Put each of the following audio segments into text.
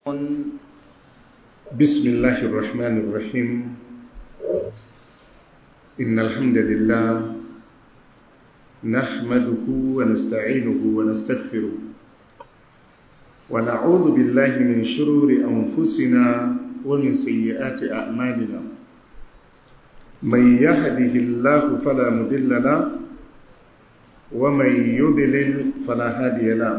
بسم الله الرحمن الرحيم إن الحمد لله نحمده ونستعينه ونستغفره ونعوذ بالله من شرور أنفسنا ومن سيئات أعمالنا من يهده الله فلا مضل له ومن يضلل فلا هادي له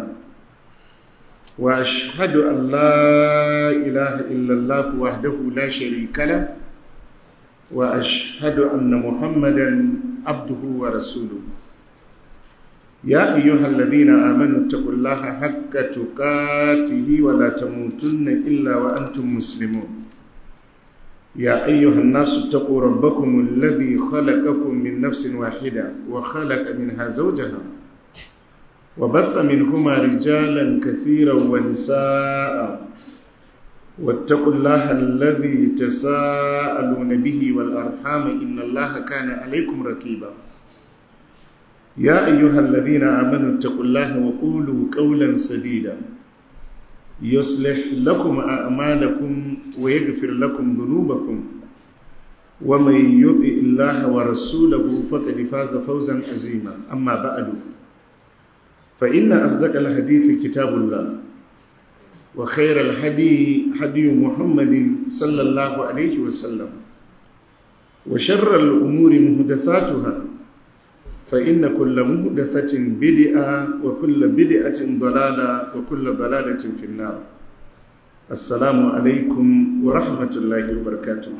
وأشهد أن لا إله إلا الله وحده لا شريك له وأشهد أن محمدا عبده ورسوله يا أيها الذين آمنوا اتقوا الله حق تقاته ولا تموتن إلا وأنتم مسلمون يا أيها الناس اتقوا ربكم الذي خلقكم من نفس واحدة وخلق منها زوجها وبث منهما رجالا كثيرا ونساء واتقوا الله الذي تساءلون به والأرحام إن الله كان عليكم ركيبا يا أيها الذين آمنوا اتقوا الله وقولوا قولا سديدا يصلح لكم أعمالكم ويغفر لكم ذنوبكم ومن يطع الله ورسوله فقد فاز فوزا عظيما أما بعد فإن أصدق الحديث كتاب الله وخير الهدي هدي محمد صلى الله عليه وسلم وشر الأمور محدثاتها فإن كل محدثة بدعة وكل بدعة ضلالة وكل ضلالة في النار السلام عليكم ورحمة الله وبركاته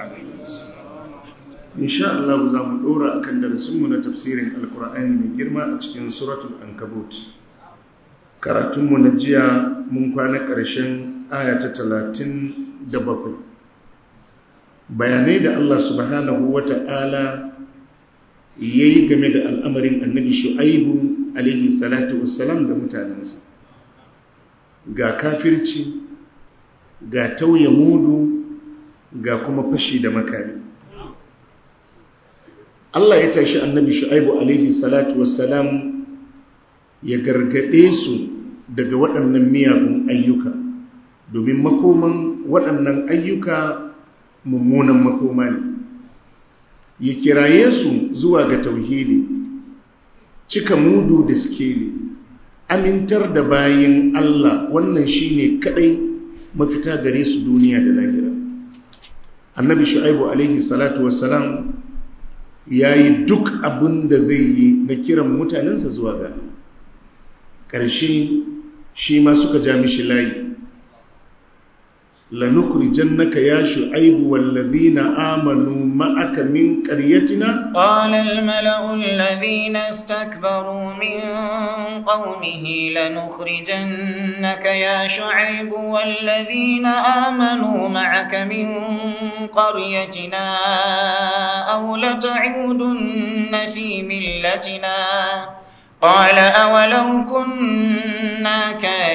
إن شاء الله زام دورا أكن درسمنا تفسير القرآن من جرما أتكين سورة الأنكبوت karatunmu na jiya mun kwana ƙarshen ayata talatin da bakwai bayanai da Allah subhanahu wa ta'ala ya yi game da al'amarin annabi shu'aibu alaihi salatu wassalam da mutanensa ga kafirci ga tauye mudu ga kuma fashi da makami Allah ya tashi annabi shu'aibu alaihi salatu wassalam ya gargade su daga waɗannan miyagun ayyuka domin makoman waɗannan ayyuka mummunan makoma ne ya kiraye su zuwa ga tauhidi cika mudu da skeli amintar da bayin Allah wannan shine kadai mafita gare su duniya da lahira annabi shu'aibu alaihi salatu wassalam yayi duk abin da zai yi na kiran mutanensa zuwa ga ƙarshe shi ma suka ja mishi layi لنخرجنك يا شعيب والذين آمنوا معك من قريتنا قال الملأ الذين استكبروا من قومه لنخرجنك يا شعيب والذين آمنوا معك من قريتنا أو لتعودن في ملتنا قال أولو كنا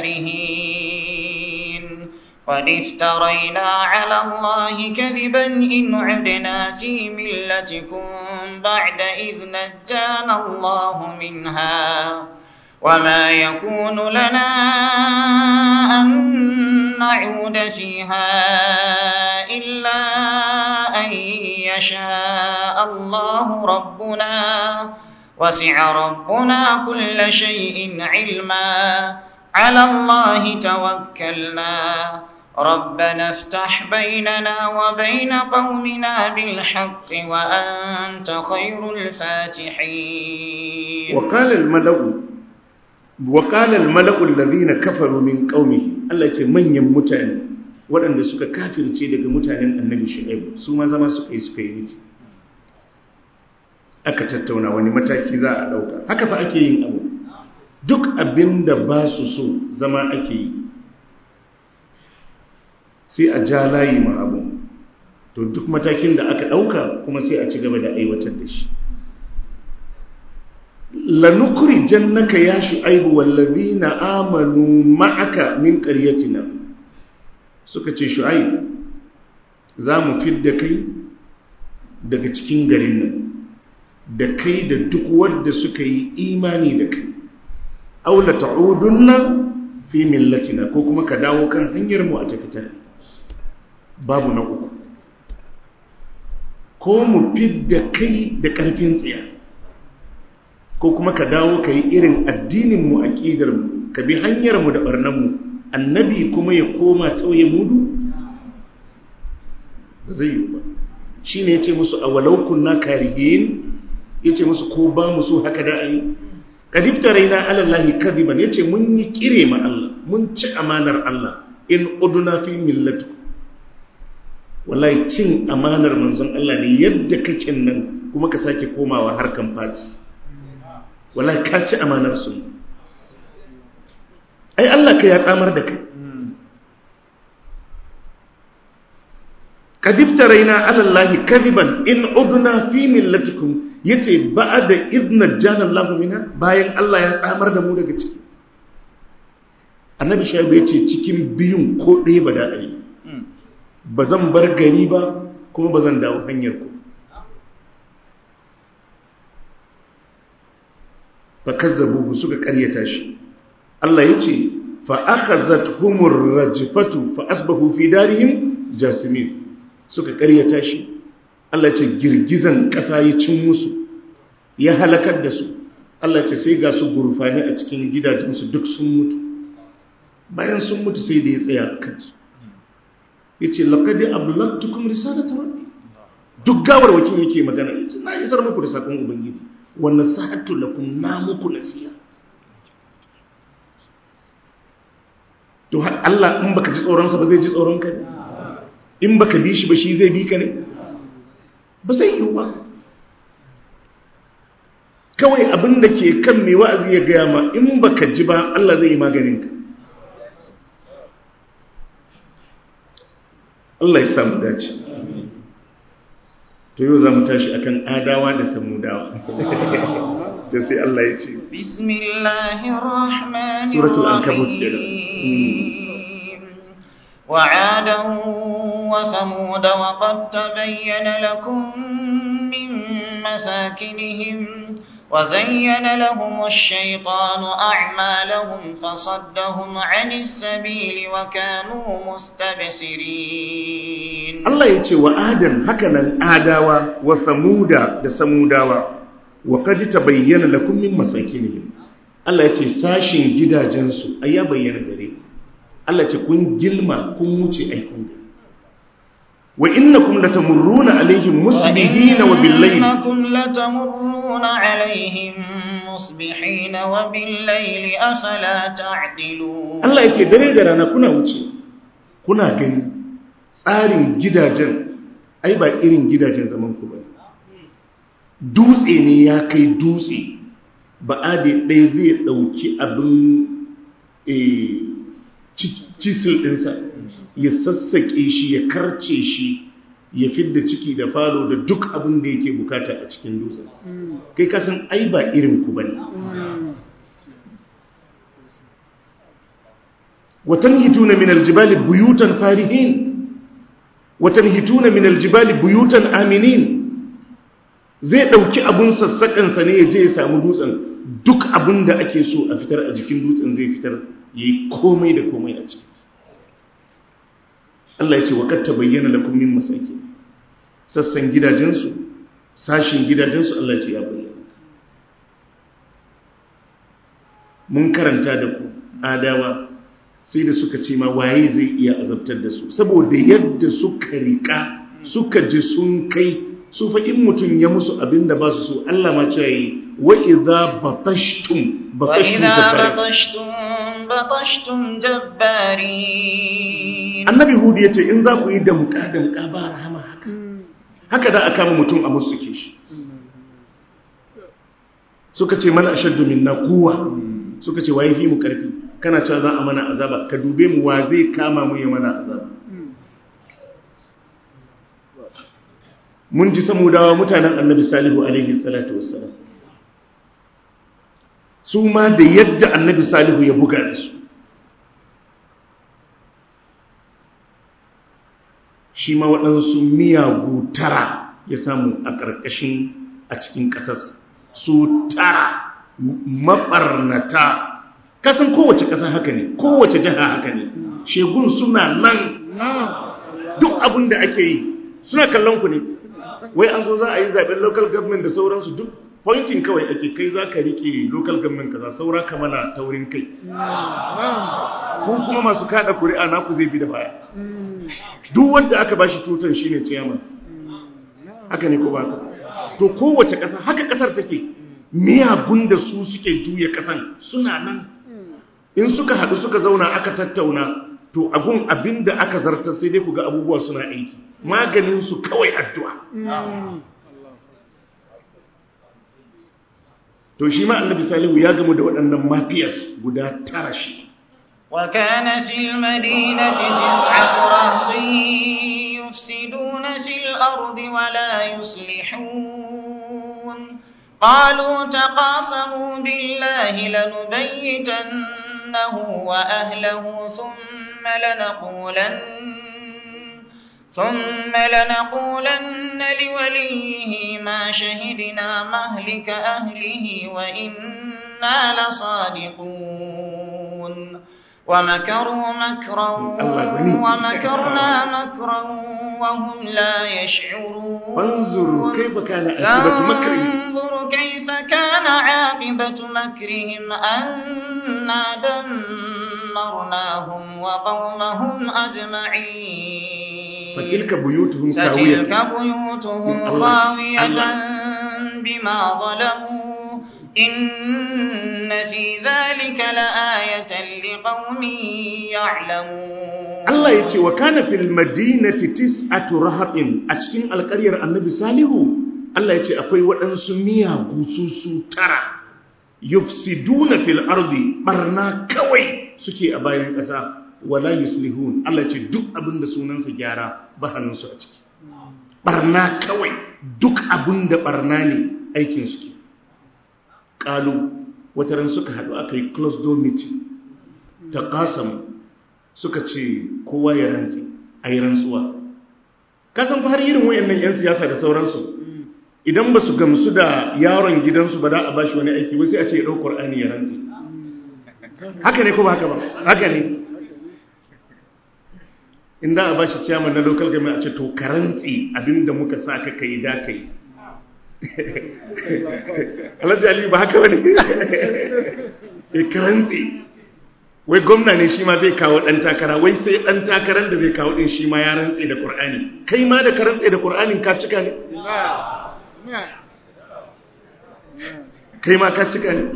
كارهين قد افترينا على الله كذبا إن عدنا في ملتكم بعد إذ نجانا الله منها وما يكون لنا أن نعود فيها إلا أن يشاء الله ربنا وسع ربنا كل شيء علما على الله توكلنا ربنا افتح بيننا وبين قومنا بالحق وأنت خير الفاتحين وقال الملأ وقال الملأ الذين كفروا من قومه الله يتي manyan mutane waɗanda suka kafirce daga mutanen annabi shu'aib su ma zama suka yi suka yi miti aka tattauna wani mataki za a ɗauka haka fa ake yin abu duk abin da ba su so zama ake yi sai a ja layi ma abu to duk matakin da aka ɗauka kuma sai a ci gaba da aiwatar da shi lanukuri jannaka ya shu'aibu wallazi na amanu ma'aka min ƙaryatina suka ce shu'aibu za mu fidda kai daga cikin garin nan da kai da duk wadda suka yi imani da kai aula ta'udunna fi millatina ko kuma ka dawo kan hanyar mu a tafitar babu na uku ko mu fidda kai da ƙarfin tsiya ko kuma ka dawo ka yi irin addininmu a ƙidarmu ka bi hanyarmu da ɓarnanmu annabi kuma ya koma tauye mudu ba zai yi ba shi ne ya ce musu a walaukun na karihin ya ce musu ko ba musu haka da a yi kadifta raina alallahi kadiban ya ce mun yi kire ma Allah mun ci amanar Allah in uduna fi millatu wallahi cin amanar manzon Allah ne yadda kake nan kuma ka sake komawa harkan fati wallahi ka ci amanar su ai Allah ka ya tsamar da kai kadifta raina alallahi kadiban in uduna fi millatikum yace ba'da idna jana Allah mina bayan Allah ya tsamar da mu daga ciki annabi shaibu yace cikin biyun ko ɗaya ba da ai ba zan bar gari ba kuma ba zan dawo hanyar ku fa kazzabuhu suka karyata shi Allah yace fa akhazatuhumur rajfatu fa asbahu fi darihim jasimin suka karyata shi Allah ce girgizan ƙasa ya cin musu ya halakar da su Allah ce sai ga su gurfani a cikin gidajensu duk sun mutu bayan sun mutu sai da ya tsaya a kansu ya ce laƙadi ablaktukum risalata rabbi duk gawar wakil yake magana ya ce na isar muku da saƙon ubangiji wannan sa'atu lakum na muku nasiya to Allah in baka ji tsoronsa ba zai ji tsoron ka ne in baka bi shi ba shi zai bi ka ne ba zai yi ba kawai abin da ke kan mai wa'azi ya gaya ma in baka ji ba Allah zai yi maganin ka Allah ya samu dace to yau za mu tashi akan adawa da samudawa ta sai Allah ya ce suratul ankabut وعادا وثمود وقد تبين لكم من مساكنهم وزين لهم الشيطان أعمالهم فصدهم عن السبيل وكانوا مستبصرين الله يتي وآدم هكذا آداوا وثمودا دسموداوا وقد تبين لكم من مساكنهم الله يتي ساشن جدا جنسو أيا بيّن غريب Allah ce kun gilma kun wuce aikun gari wa innakum latamurruna alaihim musbihina wa billayl innakum latamurruna alaihim musbihina wa billayl afala ta'qilun Allah yace dare da rana kuna wuce kuna gani tsarin gidajen ai ba irin gidajen zaman ku bane dutse ne ya kai dutse ba ade ɗaya zai ɗauki abin eh cisil ɗinsa ya sassaƙe shi ya karce shi ya fidda ciki da falo da duk abin da yake bukata a cikin dutsen kai kasan ai ba irin ku bane watan hituna min aljibali buyutan farihin watan hituna min aljibali buyutan aminin zai ɗauki abun sassaƙansa ne ya je ya samu dutsen duk abin da ake so a fitar a jikin dutsen zai fitar ya yi komai da komai a cikinsa Allah ya ce wa katta bayyana da kummin masaki sassan gidajensu sashin gidajensu Allah ce ya bayyana mun karanta da ku adawa sai da suka ce ma waye zai iya azabtar da su saboda yadda suka rika suka ji sun kai su fa in mutum ya musu abin da ba su so Allah ma ce yi wa idza batashtum batashtum batashtum jabbarin annabi hudu ya ce in za ku yi damka damka ba rahama haka haka da aka kama mutum a musu ke shi suka ce mana ashaddu minna kuwa suka ce waye fi mu karfi kana cewa za a mana azaba ka dube mu wa zai kama mu ya mana azaba mun ji samudawa mutanen annabi salihu alaihi salatu wassalam su ma da yadda annabi salihu ya buga da su shi ma waɗansu miyagu tara ya samu a ƙarƙashin a cikin ƙasarsa su tara maɓarnata kasan kowace ƙasa haka ne kowace jiha haka ne shegun suna nan duk abin da ake yi suna kallon ku ne wai an zo za a yi zaben local government da sauransu duk pointing kawai ake kai za ka rike local government kaza saura ka mana taurin kai ku kuma masu kada kuri'a naku zai bi da baya duk wanda aka bashi tutan shine chairman haka ne ko ba ka to kowace ƙasa haka ƙasar take miyagun da su suke juya ƙasan suna nan in suka haɗu suka zauna aka tattauna to agun abin da aka zartar sai dai ku ga abubuwa suna aiki maganin su kawai addu'a to shi ma annabi salihu ya gamu da waɗannan mafiyas guda tara shi وكان في المدينة تسعة رهط يفسدون في الأرض ولا يصلحون قالوا تقاسموا بالله لنبيتنه وأهله ثم لنقولن ثم لنقولن لوليه ما شهدنا مهلك أهله وإنا لصادقون ومكروا مكرا ومكرنا مكرا وهم لا يشعرون فانظروا كيف كان عاقبة مكرهم انظر كيف كان عاقبة مكرهم أنا دمرناهم وقومهم أجمعين فتلك بيوتهم خاوية فتلك بيوتهم الله. خاوية الله. بما ظلموا إن في ذلك لآية لقوم يعلمون Allah ya ce wa kana fil madinati tis'atu rahatin a cikin alƙaryar annabi salihu Allah ya ce akwai waɗansu miyagu su su tara yufsiduna fil ardi barna kawai suke a bayan ƙasa wala yuslihun Allah ya ce duk abin da sunansa gyara ba hannunsu a ciki barna kawai duk abin da barna ne aikin suke ƙalu wataran suka haɗu aka yi close door meeting ta ƙasamu suka ce kowa ya rantsi a yi rantsuwa kasan fa har irin wayannan 'yan siyasa da sauransu idan ba su gamsu da yaron gidansu ba da a bashi wani aiki wasu a ce ya ɗau ƙwar'ani ya rantsi haka ne ko ba haka ba haka ne in da a bashi ciyaman na local government a ce to ka rantsi abinda muka sa ka kai da ka yi alhaji aliyu ba haka wani ya ka rantsi wai gwamna ne shi ma zai kawo ɗan takara wai sai ɗan takarar da zai kawo ɗin shi ma ya rantse da ƙur'ani kai ma da ka rantse da ƙur'anin ka cika ne kai ma ka cika ne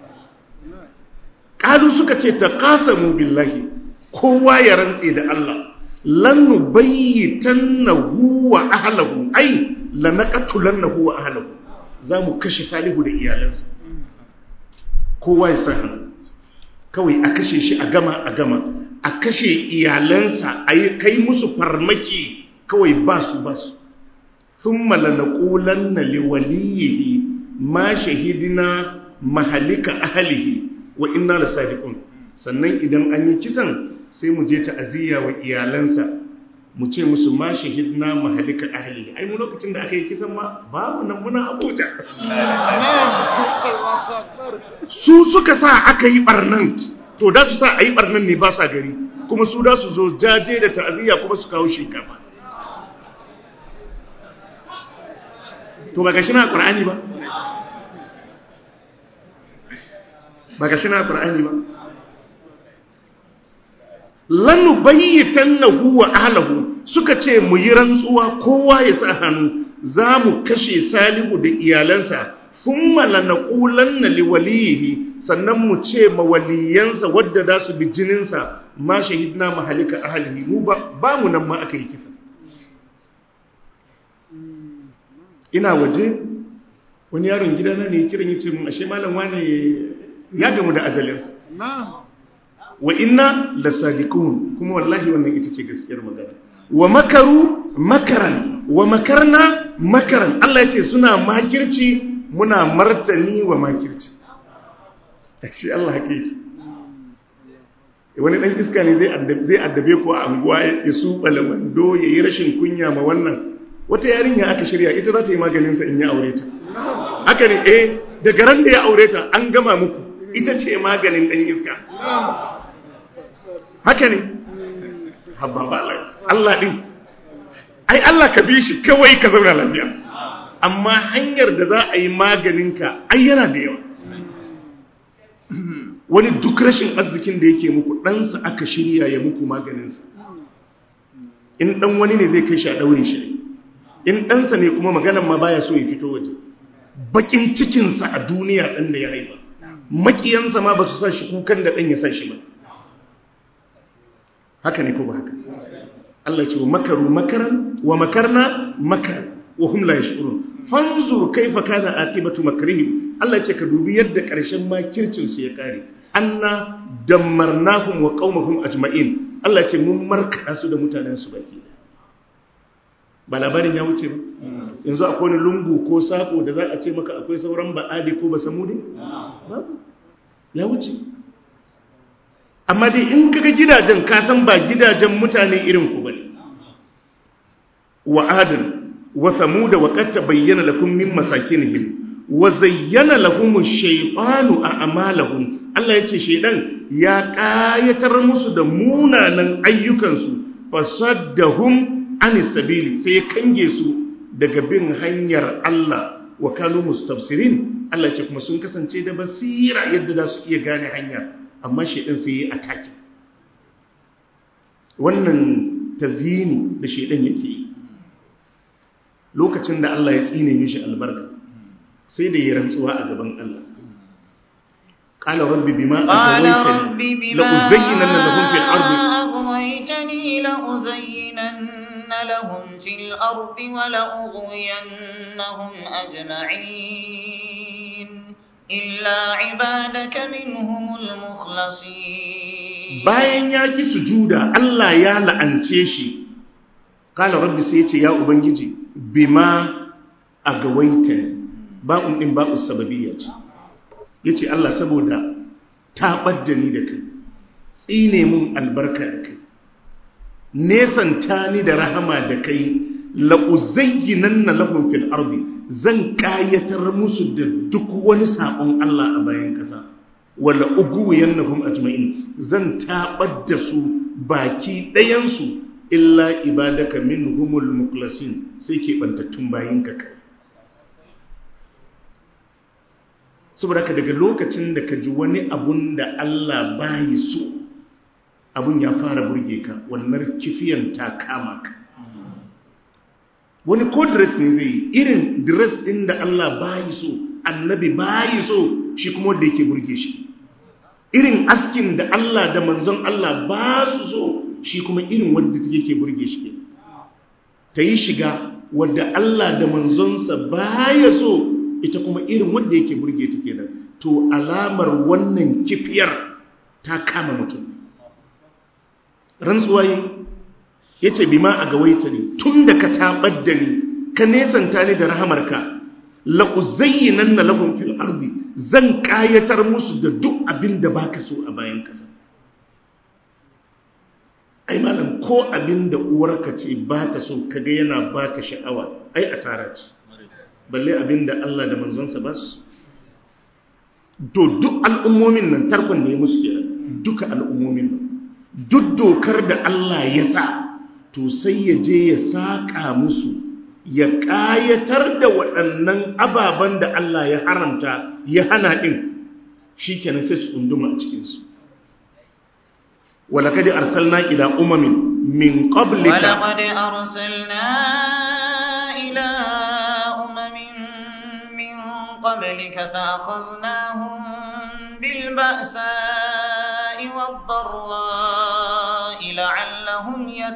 ƙalu suka ce ta ƙasamu billahi kowa ya rantse da Allah lannu bayyitan na huwa ahalahu ai lanakatulan na huwa ahalahu za mu kashe salihu da iyalansa kowa ya sa hannu kawai a kashe shi a gama a gama a kashe iyalansa a yi kai musu farmaki kawai ba su ba su sun malana ƙulan na liwaliyihi ma shahidina mahalika ahalihi wa inna da sadiqun sannan idan an yi kisan sai mu je ta'aziyya wa iyalansa mu ce musu ma shahidna mahalika ahalihi ai mu lokacin da aka yi kisan ma babu nan muna abuja su suka sa aka yi barnan to da su sa a yi barnan ne ba sa gari kuma su da su zo jaje da ta'aziyya kuma su kawo shinkafa to ba ga shi na ƙur'ani ba ba ga shi na ƙur'ani ba lanu bayyatan na huwa ahlahu suka ce mu yi rantsuwa kowa ya sa hannu za mu kashe salihu da iyalansa sun malana ƙulan na liwaliyihi sannan mu ce mawaliyansa wadda za su bi jininsa ma shahidna mahalika ahalihi mu ba mu nan ma aka yi kisa ina waje wani yaron gidana ne kiran ya ce mun ashe malam wane ya gamu da ajalinsa wa inna lasadiqun kuma wallahi wannan ita ce gaskiyar magana wa makaru makaran wa makarna makaran Allah yace suna makirci muna martani wa makirci shi Allah hakiki wani dan iska ne zai addabe zai addabe ko a anguwa ya su balamando yayi rashin kunya ma wannan wata yarinya aka shirya ita za ta yi maganin sa in ya aure ta haka ne eh daga ran da ya aure ta an gama muku ita ce maganin ɗan iska haka ne habba ba Allah ɗin ai Allah ka bi shi kawai ka zauna lafiya amma hanyar da za a yi maganinka ai yana da yawa wani duk rashin arzikin da yake muku ɗansa aka shirya ya muku maganinsa in ɗan wani ne zai kai shi a ɗaure shi in ɗansa ne kuma maganan ma baya so ya fito waje bakin cikinsa a duniya ɗan da ya haifa makiyansa ma ba su sa shi kukan da ɗan ya sa shi ba haka ne ko ba haka Allah ce wa makaru makaran wa makarna makar wa hum la yashurun fanzur kaifa kana aqibatu makrihim Allah ce ka dubi yadda ƙarshen makircin su ya kare anna dammarnahum wa qaumahum ajma'in Allah ce mun markada su da mutanen su baki ba labarin ya wuce ba yanzu akwai wani lungu ko sako da za a ce maka akwai sauran ba'adi ko basamudi babu ya wuce amma dai in kaga gidajen kasan ba gidajen mutane irin ku bane wa adan wa thamuda wa qad tabayyana lakum min masakinihim wa zayyana lahum ash-shaytanu a'malahum Allah yace shedan ya kayatar musu da munanan ayyukansu fasaddahum anis sabili sai ya kange su daga bin hanyar Allah wa kanu mustafsirin Allah ce kuma sun kasance da basira yadda za su iya gane hanya amma shedan sai ya ataki wannan tazini da shedan yake yi lokacin da Allah ya tsine mishi albarka sai da ya rantsuwa a gaban Allah qala rabbi bima aghwaytani la uzayyinanna lahum fil ardi aghwaytani la uzayyinanna lahum fil ardi wa la ughwiyannahum ajma'in illa ibadaka minhumul mukhlasin bayan ya ki sujuda Allah ya la'ance shi qala rabbi sai ya ce ya ubangiji bima a gawaita ba'un ɗin ba'u sababiyya ce ya ce Allah saboda ta ɓadda ni da kai tsine mun albarka da kai nesanta ni da rahama da kai la'uzayyinan na lahun fil ardi zan ƙayatar musu da duk wani saƙon Allah a bayan ƙasa wala uguwiyan na ajma'in zan taɓar da su baki ɗayansu illa ibadaka minhumul muklasin sai ke bantattun bayinka kai saboda ka daga lokacin da ka ji wani abun da Allah bayi so abun ya fara burge ka wannan kifiyan ta kama ka wani ko dress ne zai yi irin dress din da Allah bayi so annabi bayi so shi kuma wanda yake burge shi irin askin da Allah da manzon Allah ba su so shi kuma irin wadda yake burge shi ta yi shiga wadda Allah da manzonsa baya so ita kuma irin wadda yake burge ta kenan to alamar wannan kifiyar ta kama mutum rantsuwa yi ya ce bima a gawaita ne tun da ka taɓar da ni ka nesanta ni da rahamarka la'uzayyinan na lahun fil ardi zan ƙayatar musu da duk abin da baka so a bayan ƙasa ai malam ko abin da uwarka ce ba ta so kaga yana baka sha'awa ai asara ce balle abin da Allah da manzonsa ba su to duk al'ummomin nan tarkon ne musu kenan duka al'ummomin nan duk dokar da Allah ya sa to sai ya je ya saka musu ya ƙayatar da waɗannan ababen da Allah ya haramta ya hana ɗin shi kenan sai su tsunduma a cikinsu ولقد أرسلنا إلى أمم من قبلك ولقد أرسلنا إلى أمم من قبلك فأخذناهم بالبأساء والضراء لعلهم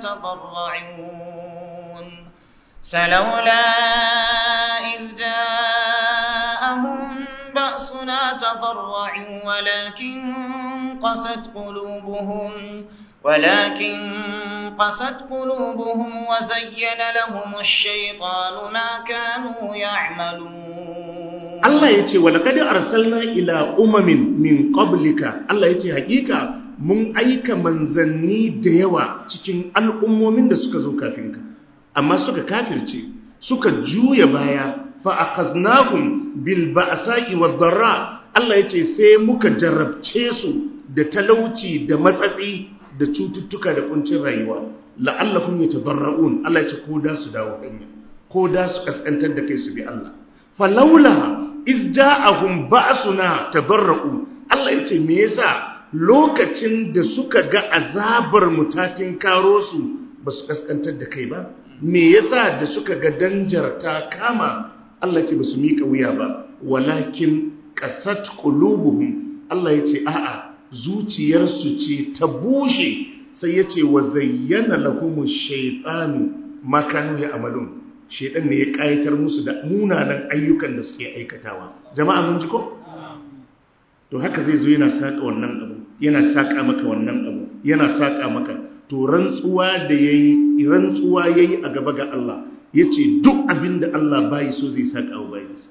يتضرعون فلولا إذ جاءهم بأسنا تضرعوا ولكن قست قلوبهم ولكن قست قلوبهم وزين لهم الشيطان ما كانوا يعملون Allah ya ce walakadi arsalna ila umamin min qablika Allah ya ce hakika mun aika manzanni da yawa cikin al'ummomin da suka zo kafin ka amma suka kafirce suka juya baya fa akhaznahum bil ba'sa'i wad darra Allah ya ce sai muka jarrabce su da talauci da matsatsi da cututtuka da kuncin rayuwa la'allakum yatadarra'un Allah ya ce ko da su dawo hanya ko da su kaskantar da kai su bi Allah falaula iz ja'ahum ba'suna tadarra'u Allah ya ce me yasa lokacin da suka ga azabar mutatin karo su ba su kaskantar da kai ba me yasa da suka ga danjar ta kama Allah ya ce ba su miƙa wuya ba walakin qasat qulubuhum Allah ya ce a'a zuciyarsu ce ta bushe sai ya ce wa zayyana lahumu shaitanu makanu ya amalun shaitan ne ya kayatar musu da munanan ayyukan da suke aikatawa jama'a mun ji ko to haka zai zo yana saka wannan abu yana saka maka wannan abu yana saka maka to rantsuwa da yayi rantsuwa yayi a gaba ga Allah yace duk abin da Allah bai so zai saka wa bayinsa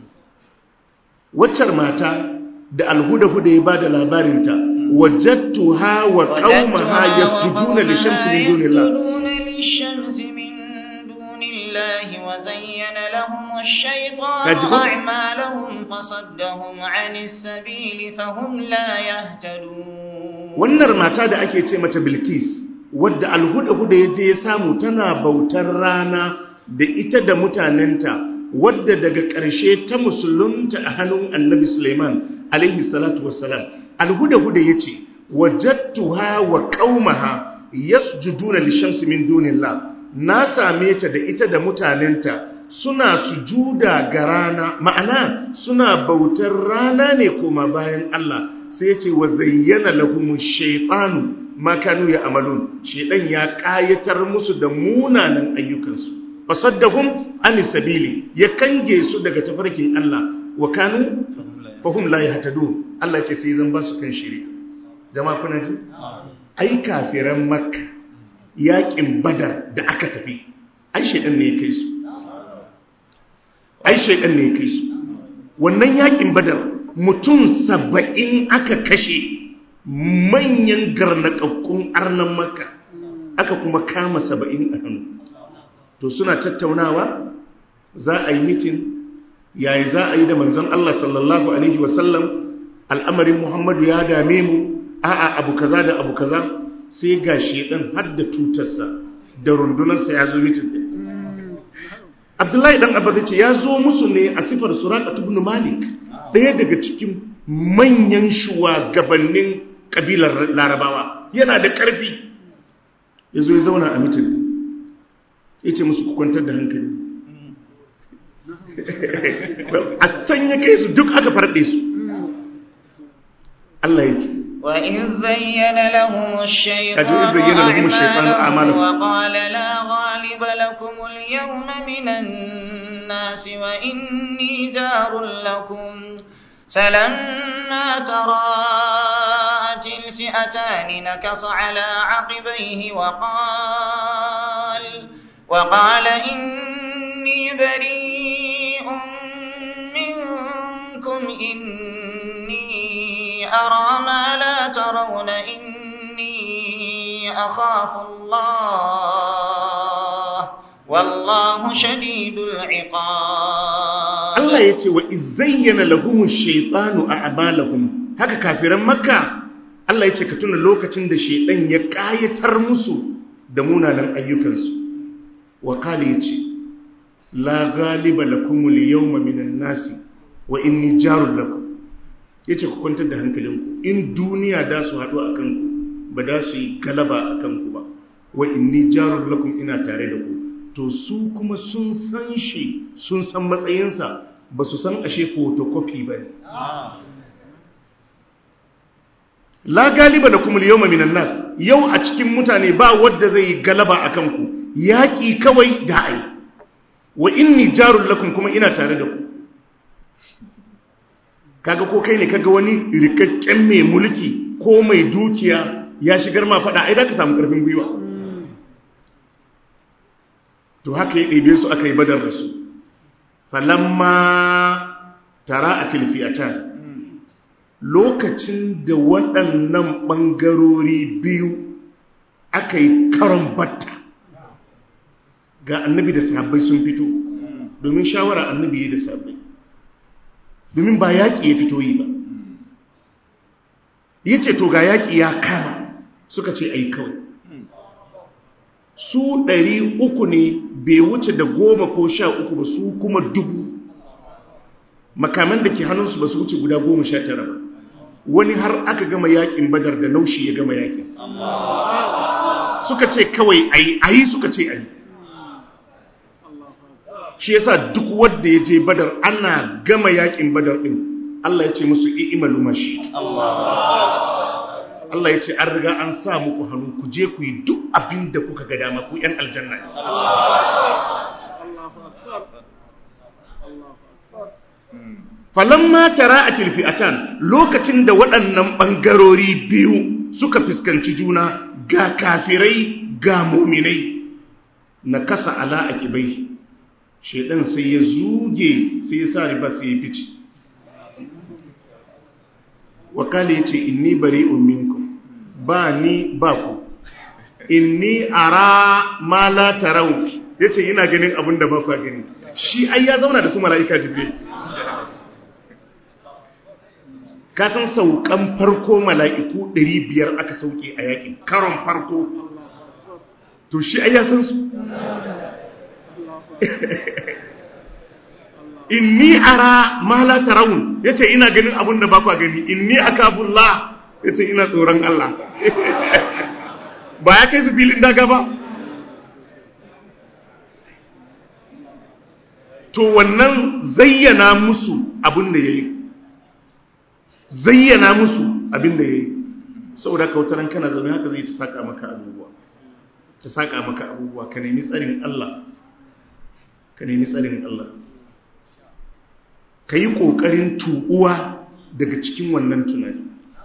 waccar mata da alhuda-huda ya ba da labarinta wajattuha wa qaumaha yasjuduna lishamsi min dunillah lishamsi min dunillahi wa zayyana lahum ash-shaytanu Kaji ko? a'malahum fasaddahum 'anis sabili fahum la yahtadun wannan mata da ake ce mata bilkis wadda alhuda-huda ya je ya samu tana bautar rana da ita da mutanenta wadda daga ƙarshe ta musulunta a hannun annabi suleiman alaihi salatu wassalam alhuda-huda ya ce wajattuha wa qaumaha yasjuduna lishamsi min dunillah na same ta da ita da mutanenta suna sujuda ga rana ma'ana suna bautar rana ne koma bayan Allah sai ya ce wa zayyana lahumu shaytanu ma kanu ya amalun shaydan ya kayatar musu da munanan ayyukansu fasaddahum an sabili ya kange su daga tafarkin Allah wa kanu fahum la yahtadun Allah ce sai zan ba su kan shari'a jama'a kuna ji ai kafiran makka yakin badar da aka tafi ai shaydan ne ya kai su ai shaydan ne ya kai su wannan yakin badar mutum saba'in aka kashe manyan garnakakkun arnan makka aka kuma kama saba'in a hannu to suna tattaunawa za a yi mitin yayi za a yi da manzon Allah sallallahu alaihi wasallam al'amarin Muhammadu ya dame mu a'a abu kaza da abu kaza sai ga shedan har da tutarsa da rundunarsa ya zo mitin din Abdullahi dan Abba ce ya zo musu ne a sifar Suraqah ibn Malik ɗaya daga cikin manyan shugabannin kabilar Larabawa yana da ƙarfi ya zo ya zauna a mitin ya ce musu ku kwantar da hankali a can ya kai su duk aka farɗe su Allah ya ce وإذ زين لهم الشيطان إذ زين لهم الشيطان أعمالهم أعمالهم. وقال لا غالب لكم اليوم من الناس وإني جار لكم فلما تراءت الفئتان نكص على عقبيه وقال وقال إني بريء منكم إني أرى ما لا ترون إني أخاف الله والله شديد العقاب Allah ya ce wa izayyana lahumun shaitanu a amalahum haka kafiran makka Allah ya ce ka tuna lokacin da shaitan ya ƙayatar musu da munanan ayyukansu wa kala ya ce la galiba lakumul yawma minan nasi wa inni jarul lakum ya ce ku kwantar da hankalinku in duniya da su haɗu a kanku ba da su yi galaba a kanku ba wa inni jarul lakum ina tare da ku to su kuma sun san shi sun san matsayinsa ba su san ashe photocopy ba ne la galiba da kuma yau minan nas yau a cikin mutane ba wadda zai yi galaba a kanku yaƙi kawai da ai wa inni jarul lakum kuma ina tare da ku kaga ko kai ne kaga wani rikakken mai mulki ko mai dukiya ya shigar ma fada ai da ka samu karfin gwiwa to haka ya ɗebe su aka yi badar da su falamma tara a tilfiyatan lokacin da waɗannan ɓangarori biyu aka yi karon batta ga annabi da sahabbai sun fito domin shawara annabi ya da sahabbai domin ba yaƙi ya fito yi ba ya ce to ga yaƙi ya kama suka ce ai kawai su ɗari uku ne bai wuce da goma ko sha uku ba su kuma dubu makaman da ke hannunsu ba su wuce guda goma sha tara ba wani har aka gama yaƙin badar da naushi ya gama yaƙin suka ce kawai ayi ayi suka ce ayi shi yasa duk wanda ya je badar ana gama yaƙin badar ɗin Allah ya ce musu i'malu ma shi'tu Allah ya ce an riga an sa muku hannu ku je ku yi duk abin da kuka ga dama ku ‘yan aljanna ne. Falamma tara a tilfi'atan lokacin da waɗannan ɓangarori biyu suka fuskanci juna ga kafirai ga muminai na kasa ala a ƙibai, shaidan sai ya zuge sai ya sa riba sai ya fice. Wakali ya ce, Inni bari umminku. ba ni ba ku inni ara ma la tarau yace ina ganin abin da ba ku gani shi ai ya zauna da su malaika jibril ka san saukan farko mala'iku 500 aka sauke a yakin karon farko to shi ai ya san su inni ara ma la tarawun yace ina ganin abin da ba ku gani inni akabullah ya ce ina tsoron Allah ba ya kai su filin daga ba to wannan zayyana musu abin da ya yi zayyana musu abin da ya yi saboda kautaran kana zaune haka zai ta saka maka abubuwa ta saka maka abubuwa ka nemi tsarin Allah ka nemi tsarin Allah ka yi ƙoƙarin tuɓuwa daga cikin wannan tunani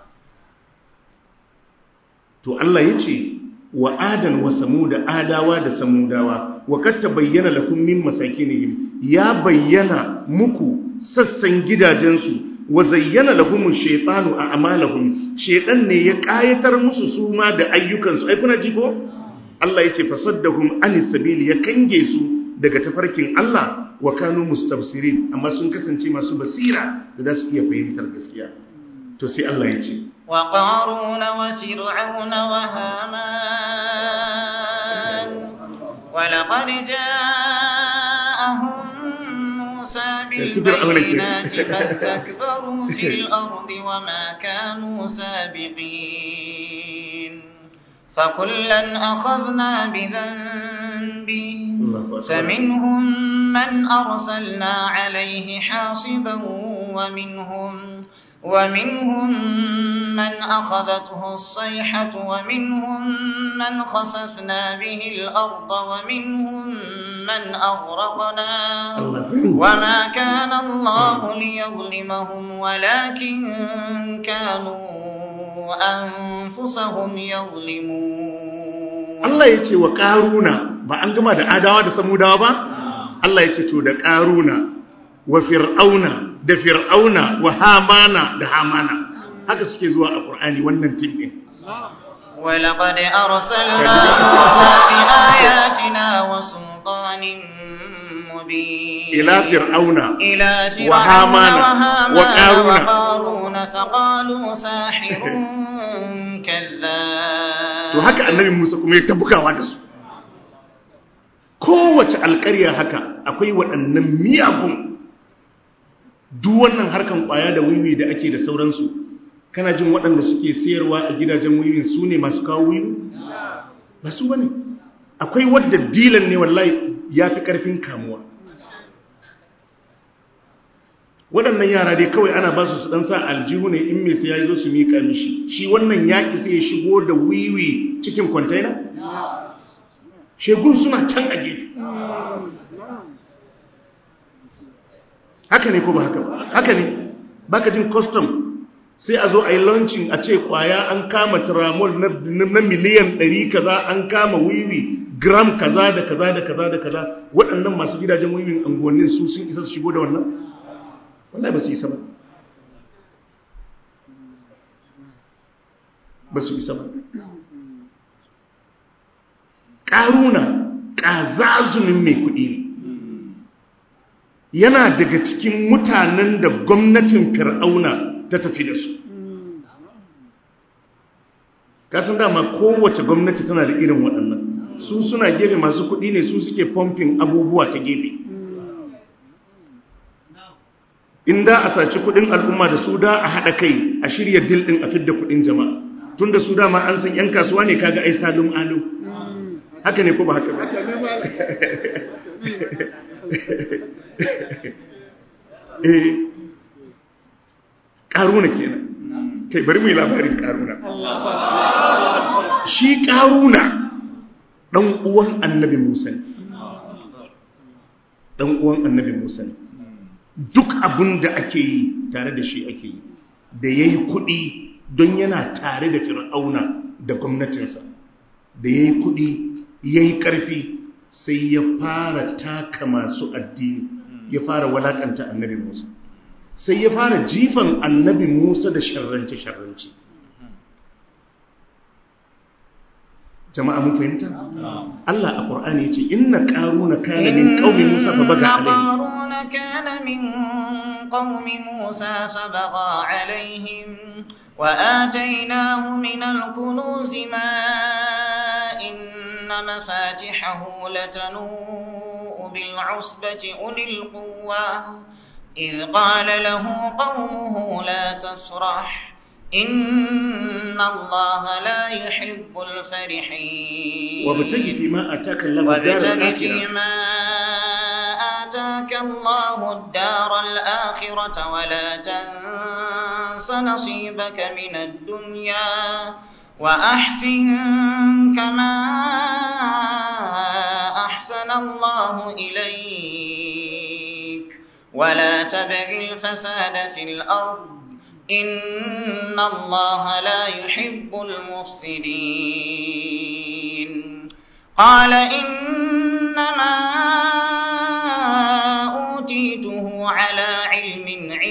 to Allah ya ce wa adan wa samuda adawa da samudawa wa katta bayyana lakum min masakinihim ya bayyana muku sassan gidajensu wa zayyana lahum shaytanu a'malahum shaytan ne ya kayatar musu suma da ayyukansu ai kuna ji ko Allah ya ce fasaddahum anis sabili ya kange su daga tafarkin Allah wa kanu mustabsirin amma sun kasance masu basira da za su iya fahimtar gaskiya to sai Allah ya ce وقارون وفرعون وهامان ولقد جاءهم موسى بالبينات فاستكبروا في الأرض وما كانوا سابقين فكلا أخذنا بذنبه فمنهم من أرسلنا عليه حاصبا ومنهم ومنهم من أخذته الصيحة ومنهم من خسفنا به الأرض ومنهم من أغرقنا وما كان الله ليظلمهم ولكن كانوا أنفسهم يظلمون Allah ya ce wa ƙaruna ba an gama da adawa da samudawa ba? Allah ya ce to da ƙaruna wa fir'auna da fir'auna wa hamana da hamana haka suke zuwa a ƙur'ani wannan tim ɗin ولقد أرسلنا موسى بآياتنا وسلطان مبين ila fir'auna إلى فرعون وهامان وهامان وقارون. وقارون فقالوا ساحر كذاب to haka annabi Musa kuma ya tabbukawa da su kowace alƙarya haka akwai waɗannan miyagun duk wannan harkan ƙwaya da wiwi da ake da sauransu kana jin waɗanda suke sayarwa a gidajen wiwi su ne masu kawo wiwi ba su bane akwai wadda dilan ne wallahi ya fi ƙarfin kamuwa waɗannan yara dai kawai ana ba su su ɗan sa aljihu ne in mai sai ya zo su miƙa mishi shi wannan yaƙi sai ya shigo da wiwi cikin kwantaina? shegun suna can a gefe haka ne ko ba haka ba haka ne baka jin custom sai a zo a yi launching a ce kwaya an kama tramol na, na miliyan 100 kaza an kama wiwi gram kaza da kaza da kaza da kaza waɗannan masu gidajen wiwin anguwannin su sun isa su shigo da wannan wallahi ba su isa ba ba su isa ba ƙaruna ƙazazumin mai kuɗi ne yana daga cikin mutanen da gwamnatin fir'auna ta tafi da su kasan dama kowace gwamnati tana da irin waɗannan su suna gefe masu kuɗi ne su suke pumping abubuwa ta gefe in da a saci kuɗin al'umma da su da a haɗa kai a shirya dil ɗin a fidda kuɗin jama'a tun da su dama an san 'yan kasuwa ne kaga ai salum alu haka ne ko ba haka ba eh ƙaruna kenan kai bari mu yi labarin ƙaruna shi ƙaruna ɗan uwan annabi musa ne ɗan uwan annabi musa ne duk abin da ake yi tare da shi ake yi da ya yi kuɗi don yana tare da fir'auna da gwamnatinsa da ya yi kuɗi ya yi ƙarfi sai ya fara taka masu addini ya fara walakanta annabi musa sai ya fara jifan annabi musa da sharrance-sharrance jama'a mun fahimta Allah a Qur'ani yace inna qaruna kana min qaumi Musa fa baga alayhi qaruna kana min qaumi Musa fa baga alaihim wa atainahu min al-kunuz ma inna mafatihahu latanu bil 'usbati ulil quwwa إذ قال له قومه لا تفرح إن الله لا يحب الفرحين وابتغ فيما آتاك الله الدار وابتغ الآخرة فيما آتاك الله الدار الآخرة ولا تنس نصيبك من الدنيا وأحسن كما أحسن الله إليك ولا تبغ الفساد في الأرض إن الله لا يحب المفسدين قال إنما أوتيته على علم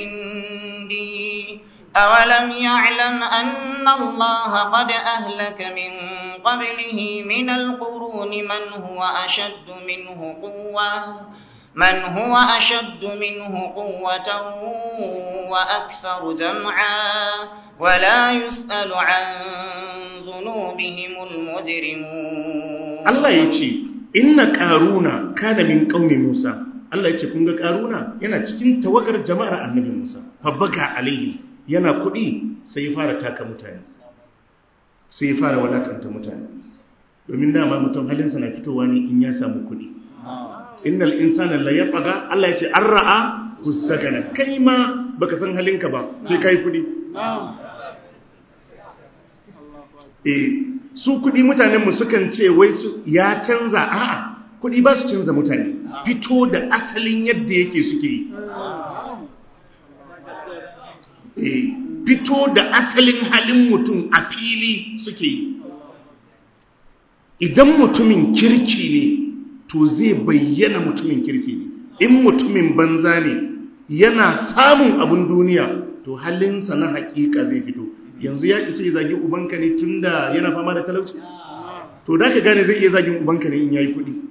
عندي أولم يعلم أن الله قد أهلك من قبله من القرون من هو أشد منه قوةً من هو أشد منه قوة وأكثر جمعا ولا يسأل عن ذنوبهم المجرمون Allah ya ce inna ƙaruna kana min ƙaumi Musa Allah ya ce kun ga ƙaruna yana cikin tawagar jama'ar annabi Musa fabbaga alaihi yana kuɗi sai ya fara taka mutane sai ya fara walakanta mutane domin dama mutum halinsa na fitowa ne in ya samu kuɗi innal insana la yatgha Allah yace an ra'a hustagana kai ma baka san halinka ba sai kai kudi eh su kudi mutanen mu sukan ce wai su ya canza a'a kudi ba su canza mutane fito da asalin yadda yake suke yi eh fito da asalin halin mutum a fili suke yi idan mutumin kirki ne to zai bayyana mutumin kirki ne in mutumin banza ne yana samun abin duniya to halinsa na hakika zai fito yanzu ya isa ya zagi ubanka ne tunda yana fama da talauci to da ka gane zai iya zagin ubanka ne in yayi kudi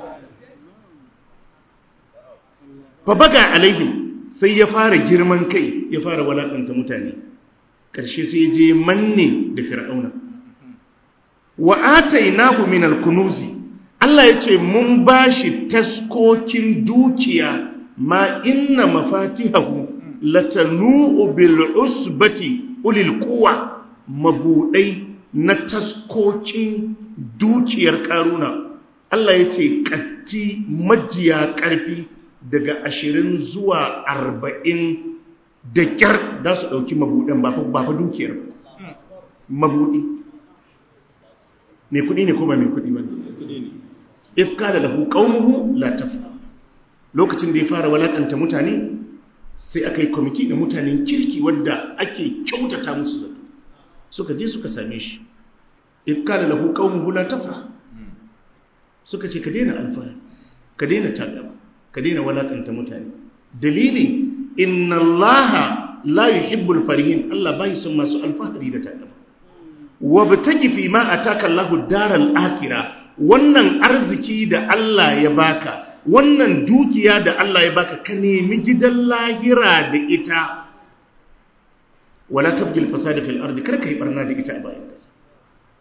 fa baga alaihim sai ya fara girman kai ya fara walakanta mutane ƙarshe sai ya je manne da fir'auna wa atainahu min al-kunuzi Allah ya ce mun ba shi taskokin dukiya ma inna mafatihahu latanu'u bil usbati ulil quwa mabudai na taskokin dukiyar karuna Allah ya ce katti majiya karfi daga ashirin zuwa arba'in da kyar da su ɗauki mabuɗin ba fa dukiyar mabuɗi mai kuɗi ne ko ba mai kuɗi ba ne if kala lahu qaumuhu la tafra lokacin da ya fara walakanta mutane sai aka yi kwamiti da mutanen kirki wadda ake kyautata musu zato suka je suka same shi if kala lahu qaumuhu la tafra suka ce ka daina alfahari ka daina takama ka daina walakanta mutane dalili inna allaha la yuhibbul farihin Allah bai son masu alfahari da takama wabtaki fi ma ataka Allahu daral akhirah wannan arziki da Allah ya baka wannan dukiya da Allah ya baka ka nemi gidan lahira da ita wala tabgil fasada fil ardi kar ka yi barna da ita a bayan kasa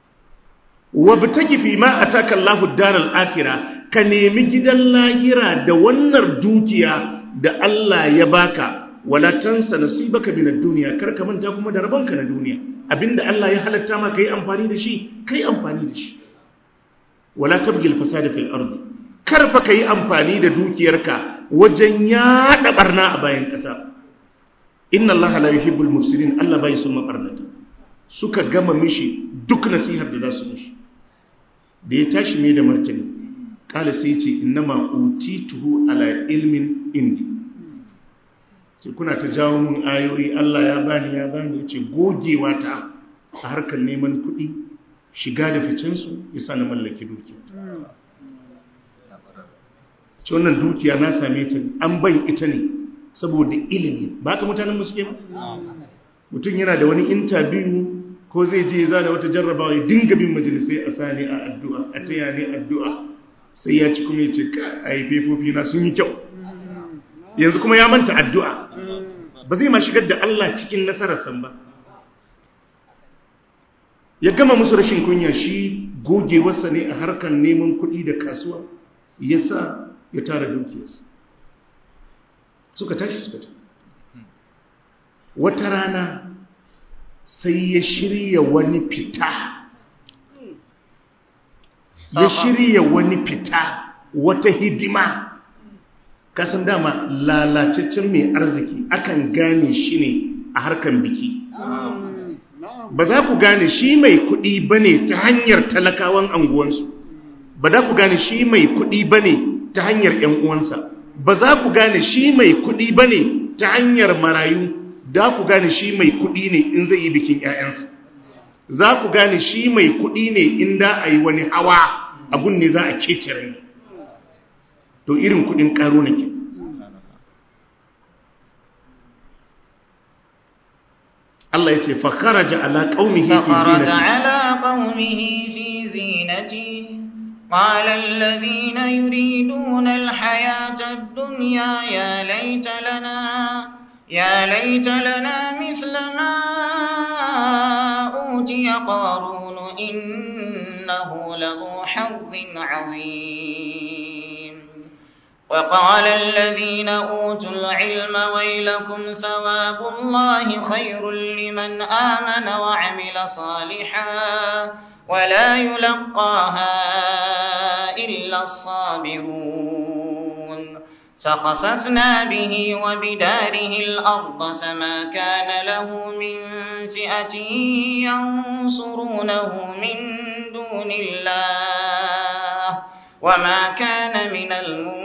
wabtaki fi ma ataka Allahu daral akhirah ka nemi gidan lahira da wannan dukiya da Allah ya baka wala tansa nasibaka min ad-dunya kar ka manta kuma da rabonka na duniya abinda Allah ya halatta maka yi amfani da shi kai amfani da shi wala tabghi al-fasada fil ardi kar fa kai amfani da dukiyarka wajen yada barna a bayan kasa inna Allah la yuhibbul mufsidin Allah bai son mabarnata suka gama mishi duk nasihar da za su mishi da ya tashi mai da martani kala sai ce innama utituhu ala ilmin indi ce kuna ta jawo mun ayoyi Allah ya bani ya bani ya ce gogewa ta a harkar neman kuɗi shiga da ficensu ya sa na mallaki dukiya ce wannan dukiya na same ta an ban ita ne saboda ilimi ba ka mutanen musuke ba mutum yana da wani intabiyu ko zai je za da wata jarrabawa ya dinga bin majalisai a sani a addu'a a taya ne addu'a sai ya ci kuma ya ce a yi fefofi na sun yi kyau yanzu kuma ya manta addu'a ba zai ma shigar da Allah cikin nasararsan ba ya gama musu rashin kunya shi gogewarsa ne a harkar neman kuɗi da kasuwa ya sa ya tara dukiyarsa suka tashi suka tashi wata rana sai ya shirya wani fita ya shirya wani fita wata hidima kasan dama lalacaccen mai arziki akan gane shi ne a harkan biki ba za ku gane shi mai kudi bane ta hanyar talakawan anguwansu ba za ku gane shi mai kudi bane ta hanyar yan uwansa ba za ku gane shi mai kudi bane ta hanyar marayu da ku gane shi mai kudi ne in zai yi bikin 'ya'yansa za ku gane shi mai kudi ne in da a yi wani hawa abun ne za a kece rai to irin kudin karo na ke Allah ya ce fakaraja ala qaumihi fi فخرج zinati على قومه في زينته قال الذين يريدون الحياة الدنيا يا ليت لنا يا ليت لنا مثل ما أوتي قارون إنه لذو حظ عظيم وقال الذين أوتوا العلم ويلكم ثواب الله خير لمن آمن وعمل صالحا ولا يلقاها إلا الصابرون فخسفنا به وبداره الأرض فما كان له من فئة ينصرونه من دون الله وما كان من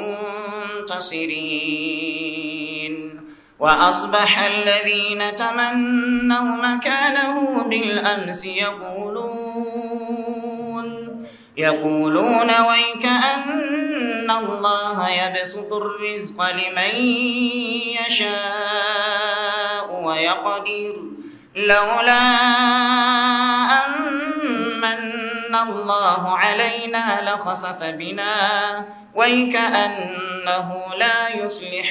المنتصرين وأصبح الذين تمنوا مكانه بالأمس يقولون يقولون ويك أن الله يبسط الرزق لمن يشاء ويقدر لولا أمن الله علينا لخسف بنا ويكأنه لا يفلح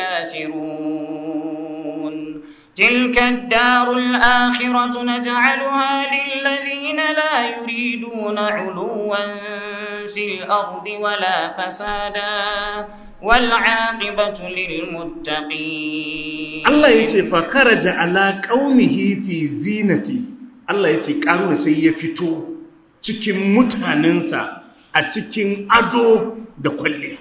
الكافرون تلك الدار الآخرة نجعلها للذين لا يريدون علوا في الأرض ولا فسادا والعاقبة للمتقين Allah ya ce fakaraja ala qaumihi fi zinati Allah ya ce karuna sai ya fito cikin mutanensa a cikin ado da kwalliya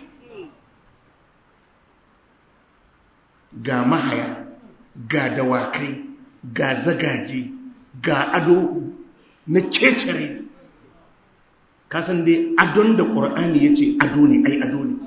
ga mahaya ga dawakai ga zagage ga ado na kecere kasan dai adon da ƙur'ani ya ce ado ne ai ado ne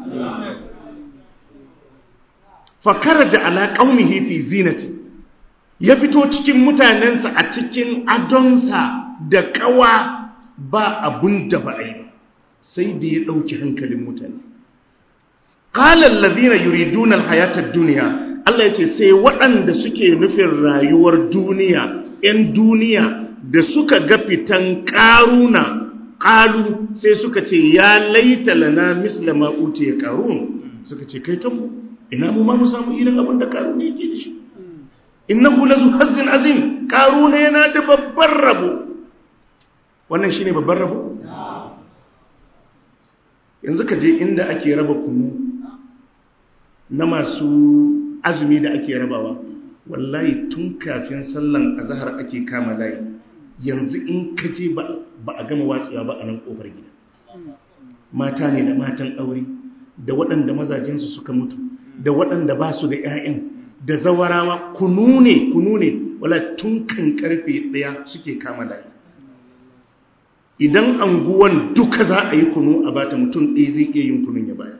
fakaraja ala qaumihi fi zinati ya fito cikin mutanensa a cikin adonsa da kawa ba abun da ba ai ba sai da ya dauki hankalin mutane qala alladhina yuriduna alhayata ad-dunya Allah yace sai waɗanda suke nufin rayuwar duniya 'yan duniya da suka ga fitan karuna qalu sai suka ce ya laita lana misla ma utiya qarun suka ce kai tanmu ina mu ma mu samu irin abin da karuna yake da shi innahu lazu hazzin azim karuna yana da babban rabo wannan shine babban rabo yanzu ka je inda ake raba kunu na masu azumi da ake rabawa wallahi tun kafin sallan azahar ake kama layi yanzu in ka je ba a gama watsewa ba a nan kofar gida mata ne da matan aure da waɗanda mazajensu suka mutu da waɗanda ba su da 'ya'yan da zawarawa kunu ne kunu ne wala tun kan karfe ɗaya suke kama layi idan anguwan duka za a yi kunu a bata mutum ɗaya zai iya yin kunun ya baya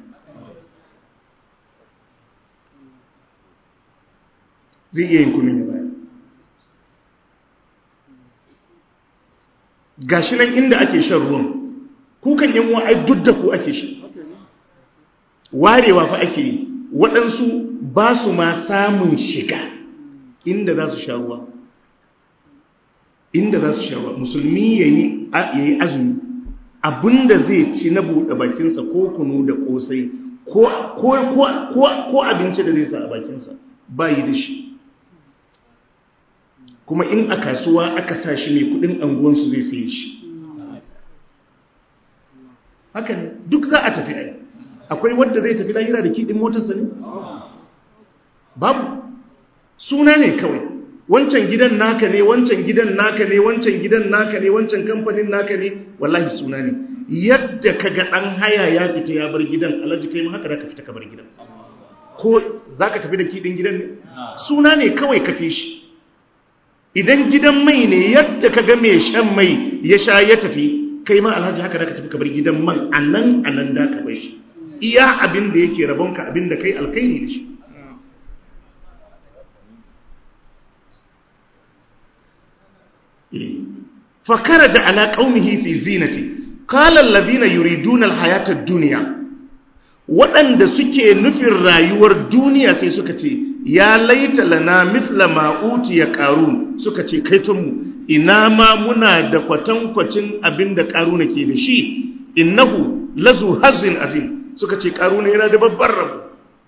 zai iya yin kunun ya baya gashi nan inda ake shan ruwan kukan yin wa'ai duk da ku ake shi warewa fa ake yi waɗansu ba su ma samun shiga inda za su sha ruwa inda za su sha ruwa musulmi ya yi azumi abinda zai ci na buɗe bakinsa ko kunu da ƙosai ko abinci da zai sa a bakinsa ba yi da shi kuma in a kasuwa aka sa shi mai kudin anguwansu zai saye shi haka ne duk za a tafi ai akwai wadda zai tafi lahira da kiɗin motarsa ne babu suna ne kawai wancan gidan naka ne wancan gidan naka ne wancan gidan naka ne wancan kamfanin naka ne wallahi suna ne yadda ka ga ɗan haya ya fita ya bar gidan alhaji kai ma haka da ka fita ka bar gidan ko za ka tafi da kiɗin gidan ne suna ne kawai ka fi shi idan gidan mai ne yadda ka ga mai shan mai ya sha ya tafi kai ma alhaji haka da ka tafi ka bar gidan man a nan a nan da ka bai shi iya abin da yake rabonka abin da kai alkairi da shi fakara da ala qaumihi fi zinati qala alladhina yuriduna alhayata ad-dunya waɗanda suke nufin rayuwar duniya sai suka ce ya laita lana mithla ma utiya qarun suka ce kaitonmu ina ma muna da kwatankwacin abin da qaruna ke da shi innahu lazu hazin azim suka ce qaruna yana da babbar rabo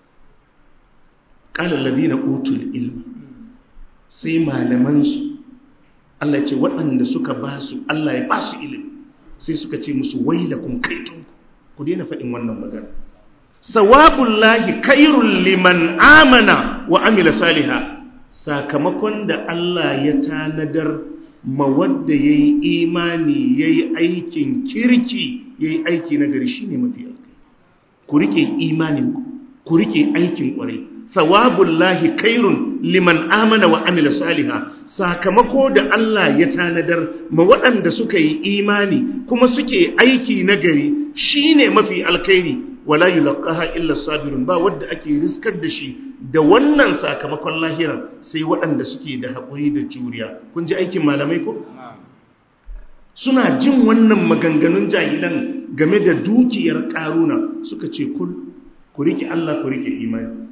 qala alladhina utul ilma sai malaman su Allah ce waɗanda suka ba su Allah ya ba su ilimi sai suka ce musu wailakum kaitonku ku daina faɗin wannan magana sawabullahi kairun liman amana wa amila saliha sakamakon da Allah ya tanadar ma wadda ya yi imani ya yi aikin kirki ya yi aiki na gari shi ne mafi alkai ku rike imanin ku rike aikin kwarai sawabullahi kairun liman amana wa amila saliha sakamako da Allah ya tanadar ma waɗanda suka yi imani kuma suke aiki na gari shine mafi alkairi wala yulqaha illa sabirun ba wanda ake riskar da shi da wannan sakamakon lahira sai waɗanda suke da haƙuri da juriya kun ji aikin malamai ko suna jin wannan maganganun jahilan game da dukiyar ƙaruna suka ce kul ku rike Allah ku rike imani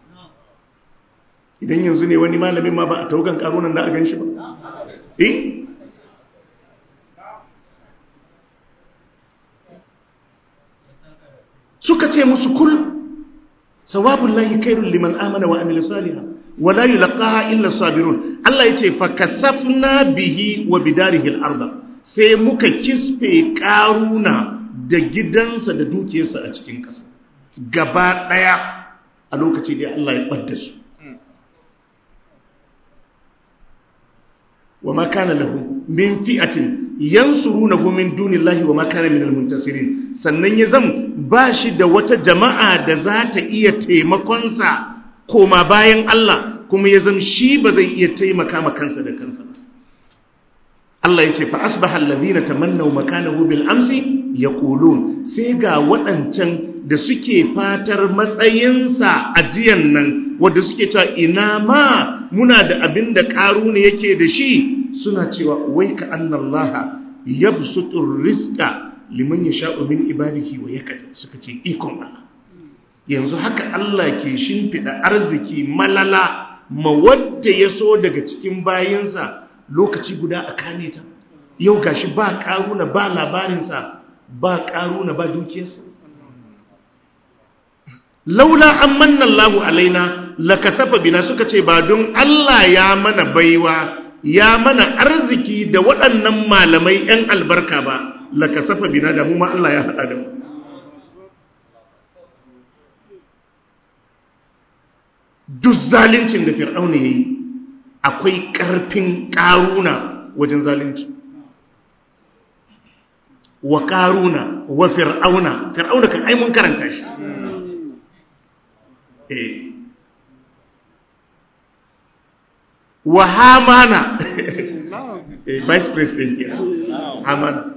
idan yanzu ne wani malamin ma ba a taugan ƙarunan da a gan shi ba eh suka ce musu kul sawabun lahi kairun liman amana wa amila saliha wala yulqaha illa sabirun Allah yace fa kasafna bihi wa bidarihi al-ardh sai muka kisfe karuna da gidansa da dukiyarsa a cikin ƙasa gaba daya a lokaci da Allah ya badda su wa ma kana lahu min fi'atin yansurunahu min dunillahi wa ma kana minal muntasirin sannan ya zam ba shi da wata jama'a da za ta iya taimakonsa koma bayan Allah kuma ya zam shi ba zai iya taimaka ma kansa da kansa ba Allah ya ce fa asbaha alladhina tamannaw makanahu bil amsi yaqulun sai ga waɗancan da suke fatar matsayinsa a jiyan nan wanda suke cewa ina ma muna da abin da ƙaru ne yake da shi suna cewa wai ka annallaha yabsutur rizqa liman yasha'u min ibadihi wa yakad suka ce ikon Allah yanzu haka Allah ke shimfida arziki malala ma wanda ya so daga cikin bayinsa lokaci guda a kame ta yau gashi ba karuna ba labarinsa ba karuna ba dukiyarsa laula an manna Allahu alaina lakasafa bina suka ce ba don Allah ya mana baiwa ya mana arziki da waɗannan malamai 'yan albarka ba la kasafa bina da mu ma Allah ya haɗa da mu duk zalincin da fir'auna ya yi akwai ƙarfin ƙaruna wajen zalunci wa ƙaruna wa fir'auna fir'auna kan ai mun karanta shi eh wa hamana eh vice president ya hamana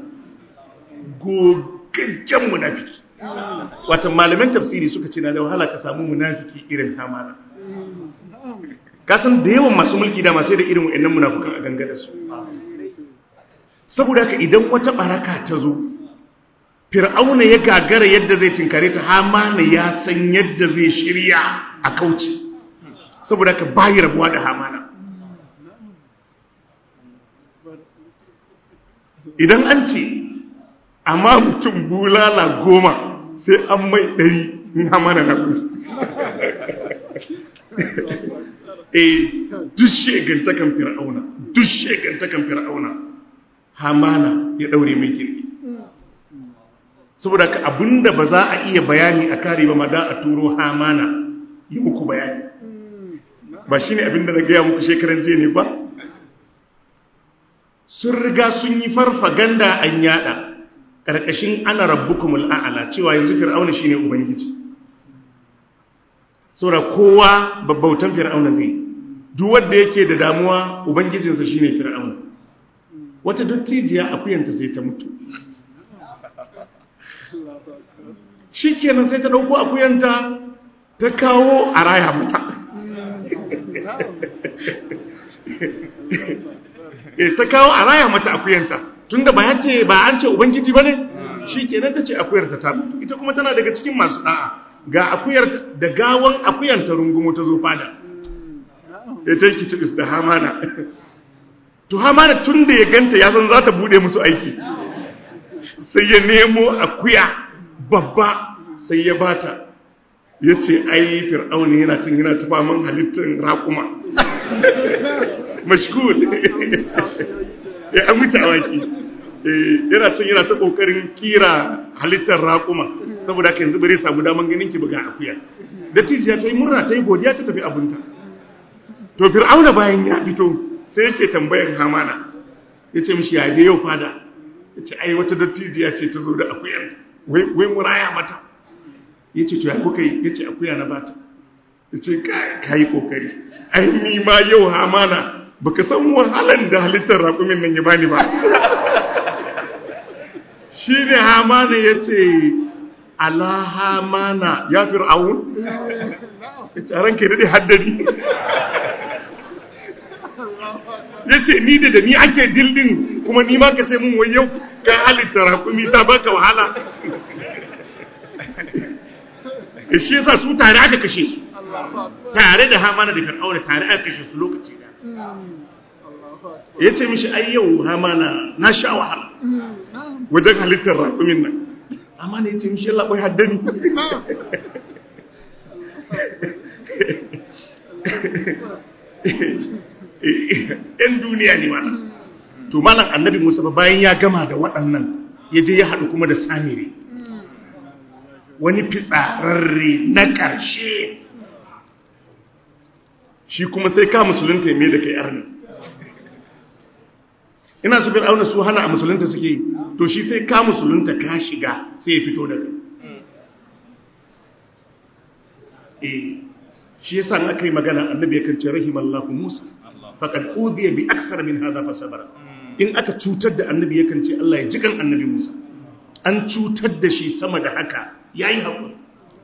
gogaggen munafiki wata malaman tafsiri suka ce na da wahala ka samu munafiki irin hamana kasan da yawan masu mulki da masu da irin wa'annan munafukan a ganga da su saboda haka idan wata baraka ta zo fir'auna ya gagara yadda zai tinkare ta hamana ya san yadda zai shirya a kauce saboda haka bayi rabuwa da hamana idan an ce amma mutum bulala goma sai an mai ɗari in hamana na gudu eh duk shegantakan fir'auna duk shegantakan fir'auna hamana ya daure mai kirki saboda ka abinda ba za a iya bayani a kare ba ma da a turo hamana yi muku bayani ba shine abinda na gaya muku shekaran je ne ba sun riga sun yi farfaganda an yada ƙarƙashin ana rabbukumul a'ala cewa yanzu fir'auna shine ubangiji saboda kowa babbautan fir'auna zai duk wanda yake da damuwa ubangijinsa shine fir'auna wata dattijiya akuyanta sai ta mutu shikenan sai ta dauko akuyanta ta kawo a raya mata ta kawo a raya mata akuyanta tunda ba ya ce ba an ce ubangiji bane shikenan ta ce akuyarta ta mutu ita kuma tana daga cikin masu da'a ga akuyar da gawan akuyar ta rungumo ta zo fada ya ta yi cibis da hamana to hamana tun da ya ganta ya san za ta bude musu aiki sai ya nemo akuya babba sai ya bata ya ce ai fir'auni yana cin yana tafa man halittar raƙuma mashkul ya an wuce awaki yana cin yana ta ƙoƙarin kira halittar raƙuma saboda haka yanzu bare samu daman ganin ki buga akuya dattijiya ta yi murna ta yi godiya ta tafi abunta to fir'auna bayan ya fito sai yake tambayan hamana ya ce mishi ya yau fada ya ce ai wata dattijiya ce ta zo da akuyar wai muraya mata ya ce to ya kuka yi ya ce akuya na bata ya ce ka yi kokari ai ni ma yau hamana baka san wahalan da halittar raƙumin nan ya bani ba shi ne hamana ya ce alahamana ya fir'aun ya ce ranke daɗe haddari ya ce ni da da ni ake dildin kuma ni ma ka ce mun wai yau ka halitta rakumi ta baka wahala ya shi yasa su tare aka kashe su tare da hamana da fir'auna tare aka kashe su lokaci da ya ce mishi ai yau hamana na sha wahala wajen halittar rakumin nan amma ne ya ce mishi yalla bai haddani ‘yan duniya ne mana to malam annabi musa ba bayan ya gama da waɗannan ya je ya haɗu kuma da samiri wani fitsararre na ƙarshe shi kuma sai ka musulunta ya mai da kai arni ina su fir'auna su hana a musulunta suke to shi sai ka musulunta ka shiga sai ya fito da kai eh shi yasa in aka yi magana annabi yakan ce rahimallahu Musa faqad udiya bi aksar min hadha fa sabara in aka cutar da annabi yakan ce Allah ya jikan annabi Musa an cutar da shi sama da haka yayi hakuri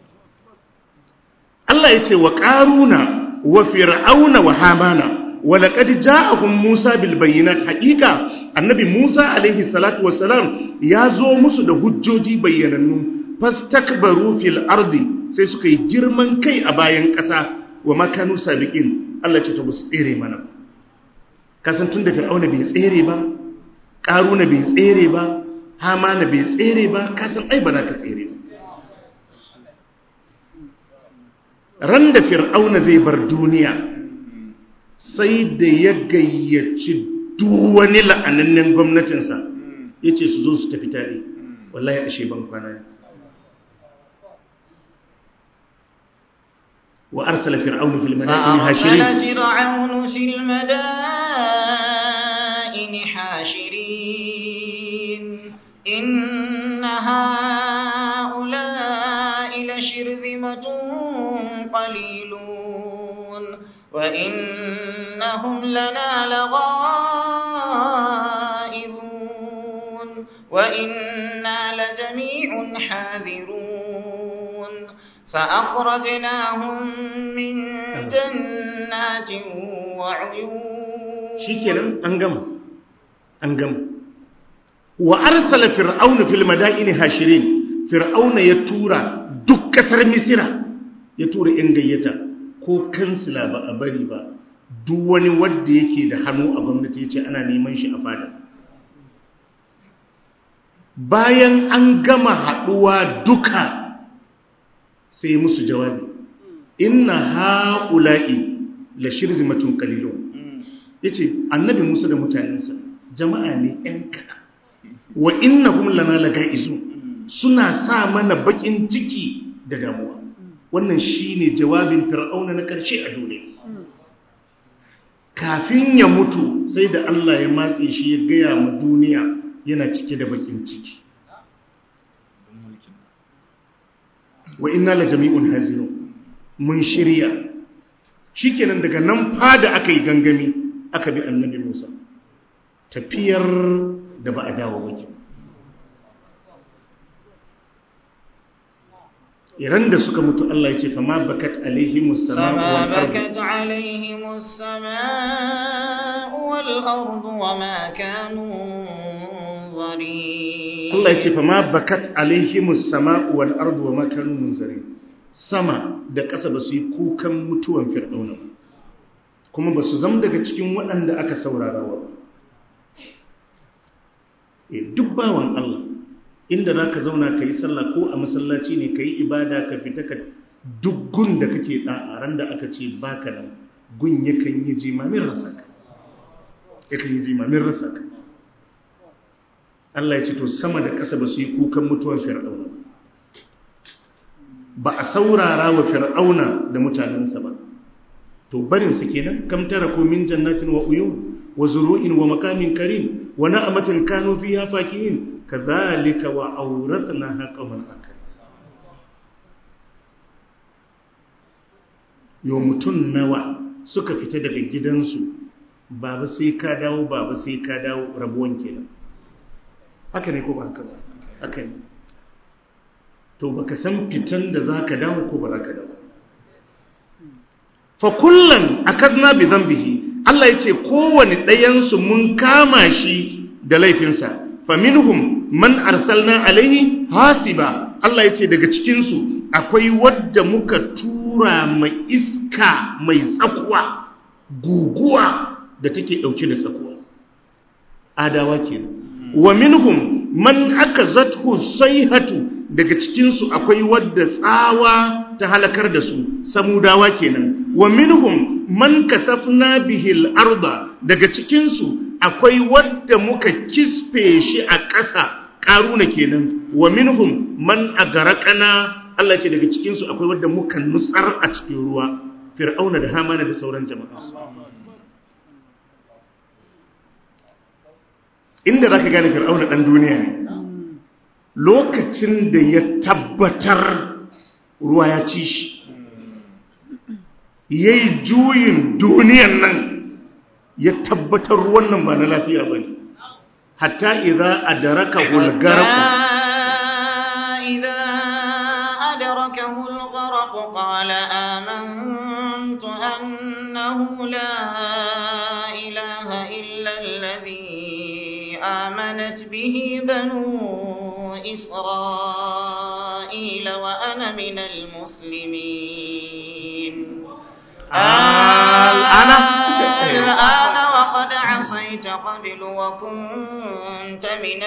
Allah ya ce wa qaruna wa fir'auna wa hamana wa laqad ja'ahum Musa bil bayyinat haqiqa annabi Musa alaihi salatu wassalam ya zo musu da hujjoji bayyanannu fastakbaru fil ardi sai suka yi girman kai a bayan ƙasa wa makanu sabiqin Allah ce ta musu tsere mana kasan tun da fir'auna bai tsere ba ƙaruna bai tsere ba hamana bai tsere ba kasan ai ba za ka tsere ba ran da fir'auna zai bar duniya sai da ya gayyaci wani la'anannen gwamnatinsa ya ce su zo su tafi tare wallahi ashe ban kwana ne wa arsala fir'aunu fil madaini hashirin فأرسل فرعون في المدائن حاشرين إن هؤلاء لشرذمة قليلون وإنهم لنا لغائظون وإنا لجميع حاذرون فأخرجناهم من جنات وعيون shikenan an gama an gama wa arsala fir'aunu fil madaini hashirin fir'auna ya tura duk kasar misira ya tura yan gayyata ko kansila ba a bari ba duk wani wanda yake da hannu a gwamnati yace ana neman shi a fada bayan an gama haduwa duka sai musu jawabi inna haula'i la shirzimatun qalilun yace annabi Musa da mutanensa jama'a ne ɗan kaɗan wa innahum lana laga'izu suna sa mana bakin ciki da damuwa wannan shine jawabin fir'auna na ƙarshe a duniya kafin ya mutu sai da Allah ya matse shi ya gaya ma duniya yana cike da bakin ciki wa inna la jami'un hazirun mun shirya shikenan daga nan fada aka yi gangami aka bi annabi Musa tafiyar da ba a dawo baki iran da suka mutu Allah ya ce fa ma bakat alaihimus sama'u فما wal ardu بكت عليهم السماء والأرض وما كانوا منظرين Allah ya ce fa ma bakat alaihimus sama'u wal ardu wa ma kanu munzirin sama da ƙasa ba su yi kukan mutuwan fir'auna ba kuma ba su zama daga cikin waɗanda aka saurara wa ba e duk bawan Allah inda za ka zauna ka yi sallah ko a masallaci ne ka yi ibada ka fita ka duk gun da kake ɗa'aran da aka ce baka nan gun yakan yi jimamin rasa ka yakan yi jimamin rasa ka Allah ya ce to sama da ƙasa ba su yi kukan mutuwan fir'auna ba a saurara wa fir'auna da mutanensa ba to barinsa kenan kam tara ko min jannatin wa uyun wa zuru'in wa makamin karim wa na'amatin kanu fiha fakihin kadhalika wa awrathnaha qauman akar yo mutun nawa suka fita daga gidansu baba sai ka dawo baba sai ka dawo rabuwan kenan haka ne ko ba haka ba haka ne to baka san fitan da zaka dawo ko ba zaka dawo fa kullan akadna bi dhanbihi Allah yace kowane ɗayan su mun kama shi da laifinsa fa minhum man arsalna alaihi hasiba Allah yace daga cikin su akwai wadda muka tura mai iska mai tsakuwa guguwa da take dauke da tsakuwa adawa kenan wa minhum man akazathu sayhatu daga cikin su akwai wadda tsawa ta halakar da su samudawa kenan wa minhum man kasafna bihil arda daga cikin su akwai wadda muka kisfe shi a ƙasa ƙaruna kenan wa minhum man agaraqana Allah ce daga cikin su akwai wadda muka nutsar a cikin ruwa fir'auna da hamana da sauran jama'a inda zaka gane fir'auna dan duniya ne lokacin da ya tabbatar ruwa ya ci shi ya yi juyin duniyan nan ya tabbatar ruwan nan ba na lafiya ba ne hatta idza adraka hulgaraku إذا أدركه الغرق قال آمنت أنه لا إله إلا الذي آمنت به بنو إسرائيل وأنا من المسلمين الآن الآن وقد عصيت قبل وكنت من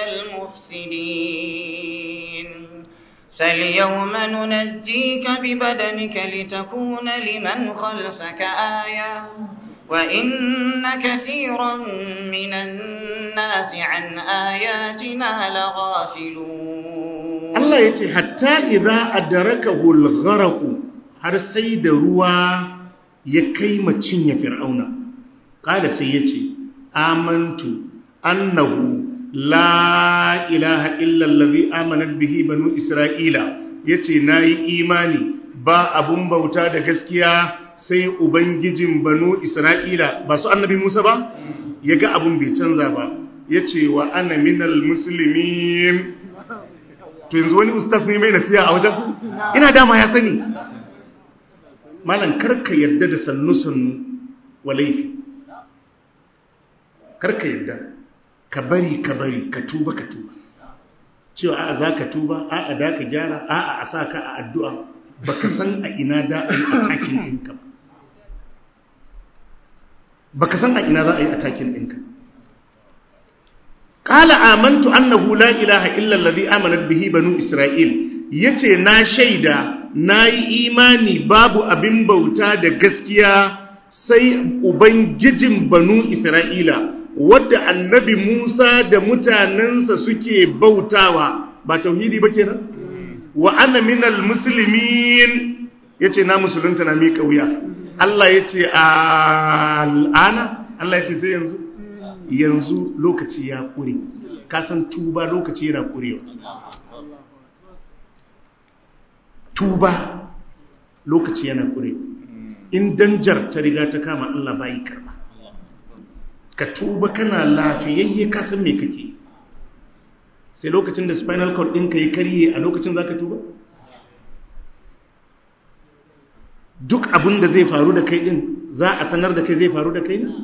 المفسدين فاليوم ننجيك ببدنك لتكون لمن خلفك آية وإن كثيرا من الناس عن آياتنا لغافلون Allah ya ce hatta idza adrakahu al-gharq har sai da ruwa ya kai macin ya fir'auna kada sai ya ce amantu annahu la ilaha illa allazi amanat bihi banu isra'ila yace nayi imani ba abun bauta da gaskiya sai ubangijin banu isra'ila ba su annabi Musa ba yaga abun bai canza ba yace wa ana minal muslimin to yanzu wani ustaz ne mai nasiya a wajen ina dama ya sani malam karka yadda da sannu-sannu wa laifi karka yadda ka bari ka bari ka tuba ka tuba cewa a'a za ka tuba a'a da ka gyara a'a a sa ka a addu'a ba ka san a ina da a yi atakin ɗinka ba ba ka san a ina za a yi atakin ɗinka Ƙala amantu annahu la ilaha illa allazi amanat bihi banu Isra'il yace na shaida nayi imani babu abin bauta da gaskiya sai ubangijin banu Isra'ila wadda annabi Musa da mutanensa suke bautawa ba tauhidi ba kenan wa ana minal muslimin yace na musulunta na miƙa wuya Allah yace al'ana Allah yace sai yanzu yanzu lokaci ya ƙure kasan tuba lokaci yana ƙurewa tuba lokaci yana ƙurewa in danjar ta riga ta kama Allah bayi karba ka tuba kana lafiyayye kasan me kake sai lokacin da spinal cord ɗinka yi karye a lokacin za ka tuba duk abin da zai faru da kai ɗin za a sanar da kai zai faru da kai ne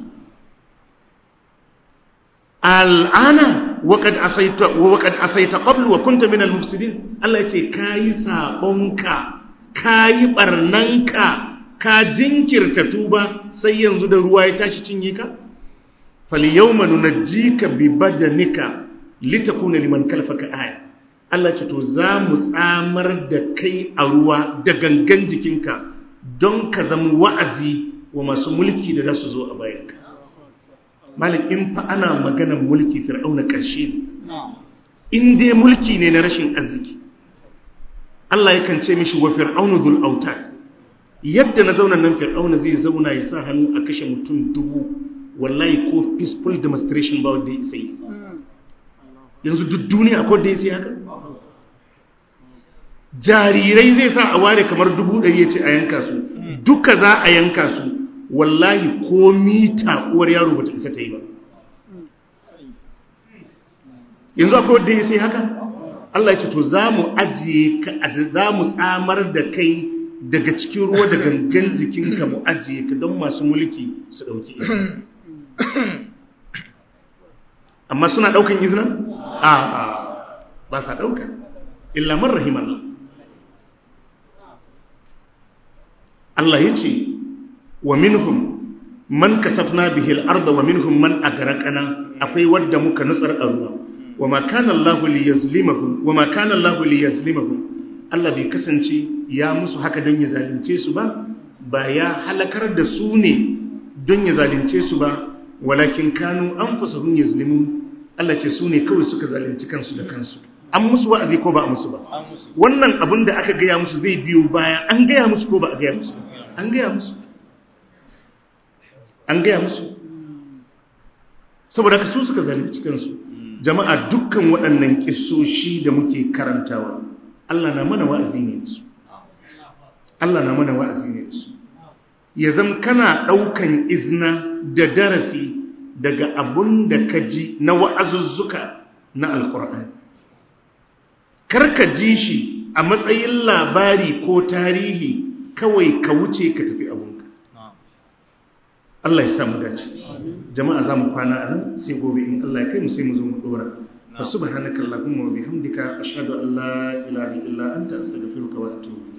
al'ana waƙad asaita ƙwablu wa kunta min al-mufsidin Allah ce ka yi saɓonka ka yi ɓarnanka ka jinkirta tuba sai yanzu da ruwa ya tashi cinye ka faliyau manu na ji ka bi badanika litakuna liman kalfaka aya Allah ce to za mu tsamar da kai a ruwa da gangan jikinka don ka zama wa'azi wa masu mulki da za su zo a bayanka malik in fa ana maganan mulki fir'auna ƙarshe ne in dai mulki ne na rashin arziki Allah yakan ce mishi wa fir'aunu dhul autad yadda na zauna nan fir'auna zai zauna ya sa hannu a kashe mutum dubu wallahi ko peaceful demonstration ba wanda ya sai yanzu duk duniya akwai da ya sai haka jarirai zai sa a ware kamar dubu ɗari ya ce a yanka su duka za a yanka su wallahi ko mita uwar yaro bata isa ta yi ba yanzu akwai wadda ya sai haka Allah ya ce to za mu ajiye ka za mu tsamar da kai daga cikin ruwa da gangan jikinka mu ajiye ka don masu mulki su ɗauki izina amma suna ɗaukan izina? a ba sa ɗauka illa man rahimallah Allah ya ce wa minhum man kasafna bihi al-ardh wa minhum man agraqana akwai wadda muka nutsar a ruwa wa ma kana Allahu liyazlimahum wa ma kana Allahu liyazlimahum Allah bai kasance ya musu haka don ya zalunce su ba ba ya halakar da su ne don ya zalunce su ba walakin kanu anfusahum yazlimun Allah ce su ne kawai suka zalunci kansu da kansu an musu wa'azi ko ba a musu ba wannan abin da aka gaya musu zai biyo baya an gaya musu ko ba a gaya musu an gaya musu an gaya musu saboda ka su suka zalunci kansu jama'a dukkan waɗannan kissoshi da muke karantawa Allah na mana wa'azi ne da su Allah na mana wa'azi ne da su ya zam kana ɗaukan izna da darasi daga abun da ka ji na wa'azuzzuka na alkur'ani karka ji shi a matsayin labari ko tarihi kawai ka wuce ka tafi abunka Allah ya samu dace jama'a za mu kwana a nan sai gobe in Allah ya kai mu sai mu zo mu dora fa subhanaka allahumma wa bihamdika ashhadu an la ilaha illa anta astaghfiruka wa atubu